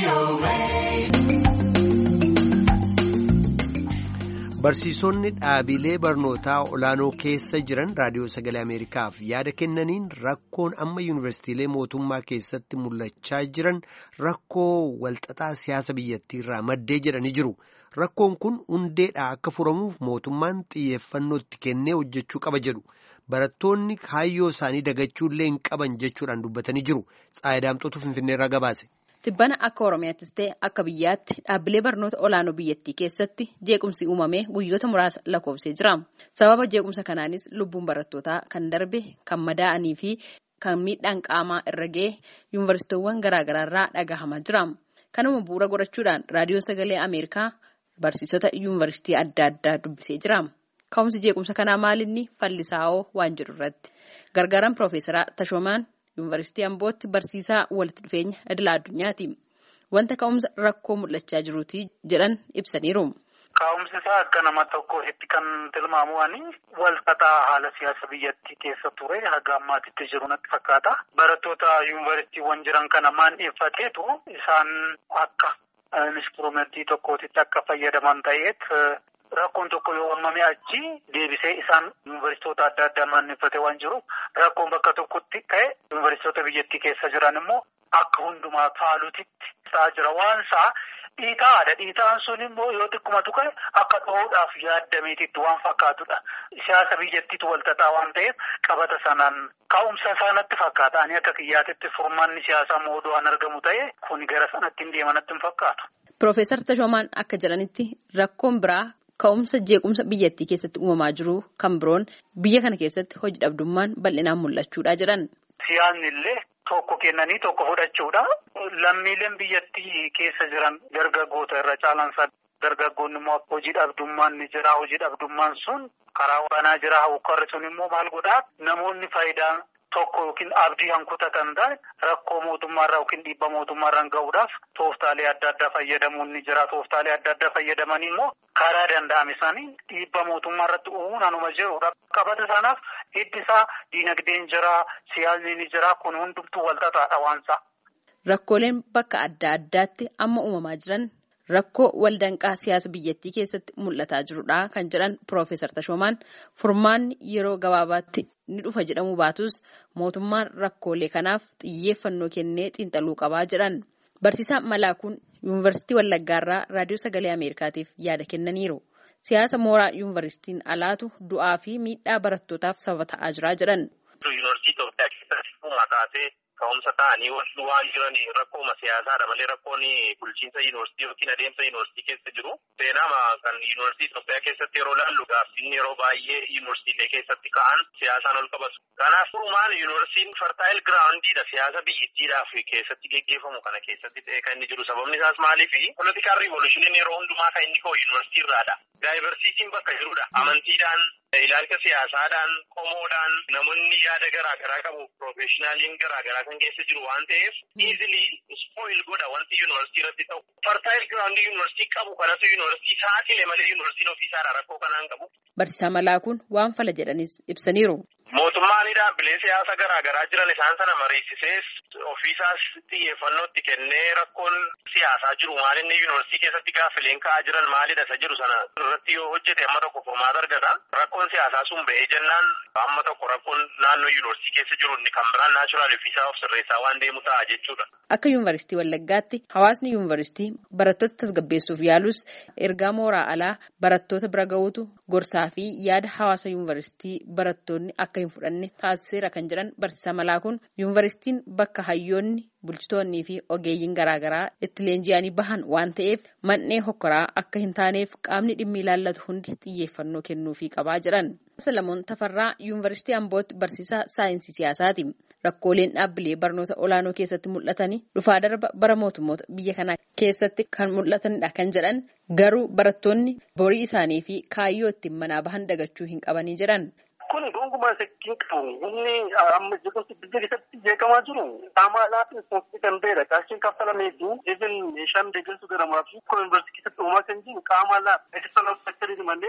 Barsiisonni dhaabilee barnootaa olaanoo keessa jiran raadiyoo sagalee Ameerikaaf yaada kennaniin rakkoon amma yuunivarsiitiilee mootummaa keessatti mul'achaa jiran rakkoo walxaxaa siyaasa biyyattii irraa maddee jedhanii jiru. Rakkoon kun hundeedhaa akka furamuuf mootummaan xiyyeeffannoo itti kennee hojjechuu qaba jedhu. Barattoonni kaayyoo isaanii dagachuullee hin qaban jechuudhaan dubbatanii jiru. Tsaayidaamxootu Finfinneerraa gabaase. Tibbana akka Oromiyaattis ta'e akka biyyaatti dhaabbilee barnoota olaanoo biyyattii keessatti jeequmsi uumamee guyyoota muraasa lakkoofsee jira. Sababa jeequmsa kanaanis lubbuun barattootaa kan darbe, kan madaa'anii fi kan miidhaan qaamaa irra ga'e yuunivarsiitiiwwan garaagaraarraa dhagahamaa jira. Kanuma bu'uura godhachuudhaan raadiyoo sagalee Ameerikaa barsiisota yuunivarsiitii adda addaa dubbisee jira. Ka'umsi jeequmsa kanaa maalinni fallisaa'oo waan jedhu irratti gargaaraan Piroofeesaraa Tashoomaan yuunivarsiitii Ambootti barsiisaa walitti dhufeenya idila addunyaati. Wanta ka'umsa rakkoo mul'achaa jiruuti jedhan ibsaniiru. Ka'umsi isaa akka nama tokkotti kan tilmaamu walxaxaa haala siyaasa biyyattii keessa ture haga ammaatitti jiru natti fakkaata. Barattoota yuunivarsiitiiwwan jiran kana maandheeffateetu isaan akka instrumentii tokkootitti akka fayyadaman ta'eet rakkoon tokko yoo uumame achi deebisee isaan yuunivarsiitota adda addaa maandheeffate waan jiruuf rakkoon bakka tokkotti ka'e yuunivarsiitota biyyattii keessa jiran immoo akka hundumaa faalutitti ta'aa jira waan isaa dhiitaadha dhiitaan sun immoo yoo xiqqumatu ka'e akka dho'uudhaaf yaaddameetitti waan fakkaatudha siyaasa biyyattiitu walxaxaa waan ta'eef qabata sanaan ka'umsa isaanatti fakkaata ani akka kiyyaatitti furmaanni siyaasaa moodu'aan argamu ta'e kun gara sanatti hin deemanatti hin fakkaatu. Piroofeesar Tashoomaan akka jedhanitti rakkoon biraa. Ka'umsa jeequmsa biyyattii keessatti uumamaa jiru kan biroon biyya kana keessatti hojii dhabdummaan bal'inaan mul'achuudha jedhan. Siyaasni illee tokko kennanii tokko fudhachuudha. Lammiileen biyyattii keessa jiran dargaggoota irra caalansaa dargaggoonni immoo hojii dhabdummaan ni jira. Hojii dhabdummaan sun karaa waraanaa jira. Hawwakarri sun immoo maal godhaa namoonni faayidaa tokko yookiin abdii hankutatan ta'e rakkoo mootummaarraa yookiin dhiibba mootummaarraan gahuudhaaf tooftaalee adda addaa fayyadamuun ni jira. Tooftaalee adda addaa fayyadamanii immoo karaa danda'ame isaanii dhiibba mootummaarratti uumuun anuma jirudha. Qabata sanaaf hiddi isaa diinagdeen jira, siyaasni ni jira. Kun hundumtuu walxaxaadha waansaa. Rakkooleen bakka adda addaatti amma uumamaa jiran rakkoo waldanqaa siyaasa biyyattii keessatti mul'ataa jirudha kan jedhan Piroofeesar Tashoomaan furmaanni yeroo gabaabaatti ni dhufa jedhamu baatus mootummaan rakkoolee kanaaf xiyyeeffannoo kennee xiinxaluu qabaa jedhan. Barsiisaa Malaakuun Yuunivarsiitii Wallaggaarraa Raadiyoo Sagalee Ameerikaatiif yaada kennaniiru. Siyaasa mooraa yuunivarsiitiin alaatu du'aa fi miidhaa barattootaaf sababa ta'aa jira jedhan. Yuunivarsiitii Itoophiyaa keessatti mataatee ka'umsa ta'anii waan jiran rakkooma siyaasaadha malee rakkoon bulchiinsa yuunivarsiitii yookiin adeemsa yuunivarsiitii keessa jiru. Seenaama kan yuunivarsiitii Itoophiyaa keessatti yeroo laallu gaaffiin yeroo baay'ee yuunivarsiitiilee keessatti ka'an siyaasaan ol qabatu. Kanaaf furumaan yuunivarsiitiin fartaayil giraawundiidha siyaasa biyyattiidhaaf keessatti geggeeffamu kana keessatti ta'e kan inni jiru sababni isaas maaliifi politikaal riivolushiniin yeroo hundumaa kan inni ka'u yuunivarsiitii irraadha. Daayivarsiitiin bakka jirudha. Amantiidhaan, ilaalcha siyaasaadhaan, qomoodhaan namoonni yaada garaa garaa qabu piroofeeshinaaliin garaa garaa kan keessa jiru waan ta'eef iizilii spoil godha wanti yuunivarsiitii irratti ta'u. Fartaayil giraawundii yuunivarsiitii qabu kanatu yuunivarsiitii saaxile malee yuunivarsiitiin ofiisaadha rakkoo kanaan qabu. Barsiisaa Malaakuun waan fala jedhanis ibsaniiru. Mootummaan dhaabbilee siyaasa garaa garaa jiran isaan sana mariisisees ofiisaas xiyyeeffannoo itti kennee rakkoon siyaasaa jiru maalinni yuunivarsiitii keessatti gaaffileen ka'aa jiran maalidha isa jiru sana irratti yoo hojjete amma tokko furmaata argata. Rakkoon siyaasaa sun ba'ee jennaan amma tokko rakkoon naannoo yuunivarsiitii keessa jiru inni kan biraan naachuraal ofiisaa of sirreessaa waan deemu ta'a jechuudha. Akka yuunivarsiitii Wallaggaatti hawaasni yuunivarsiitii barattoota tasgabbeessuuf yaalus ergaa mooraa alaa barattoota bira ga'uutu gorsaa fi yaada hawaasa yuunivarsiitii barattoonni akka hin fudhanne taasiseera kan jedhan barsiisaa Malaakuun yuunivarsiitiin bakka hayyoonni bulchitoonnii fi ogeeyyiin garaagaraa itti leenji'anii bahan waan ta'eef man'ee hokkoraa akka hin taaneef qaamni dhimmi ilaallatu hundi xiyyeeffannoo kennuufii qabaa jedhan. Salamoon Tafarraa yuunivarsiitii Ambootti barsiisaa saayinsii siyaasaati. Rakkooleen dhaabbilee barnoota olaanoo keessatti mul'atanii dhufaa darba bara mootummoota biyya kanaa keessatti kan mul'atanidha kan jedhan garuu barattoonni borii isaanii fi kaayyoo ittiin manaa bahan dagachuu hin qabanii jedhan. Kun gonkumaa sekkiin qabu inni amma jeequmsi biyya keessatti jeeqamaa jiru qaamaadhaaf ispoonsii kan ta'edha. Qarshiin kaffalamee fi even meeshaan deeggarsu garamaa fi yuunivarsiitii keessatti uumaa kan jiru qaamaadhaaf ekistanal sektariin malee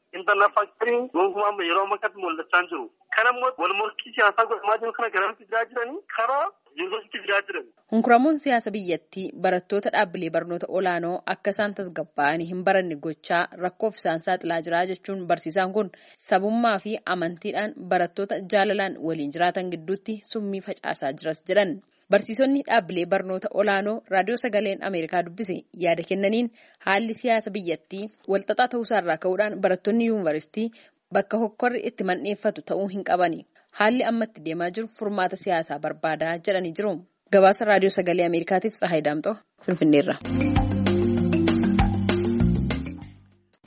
intarnaa faaktarii gonkumaa yeroo ammaa kanatti mul'achaa jiru. Kan ammoo wal morkii siyaasaa godhamaa jiru kana garamitti fidaa jiranii karaa yuunivarsiitii fidaa jiran. Hunkuramuun siyaasa biyyattii barattoota dhaabbilee barnoota olaanoo akka isaan tasgabbaa'anii hin baranne gochaa rakkoof isaan saaxilaa jira jechuun barsiisaan kun sabummaa fi amantiidhaan barattoota jaalalaan waliin jiraatan gidduutti summii facaasaa jiras jedhan. Barsiisonni dhaabbilee barnoota olaanoo raadiyoo sagaleen Ameerikaa dubbise yaada kennaniin haalli siyaasa biyyattii walxaxaa ta'uusaarraa ka'uudhaan barattoonni yuunivarsiitii bakka hokkorri itti mandheeffatu ta'uu hin qabani. Haalli ammatti deemaa jiru furmaata siyaasaa barbaadaa jedhanii jiru. Gabaasa raadiyoo sagalee Ameerikaatiif Tsahaay Daamxoo Finfinneerra.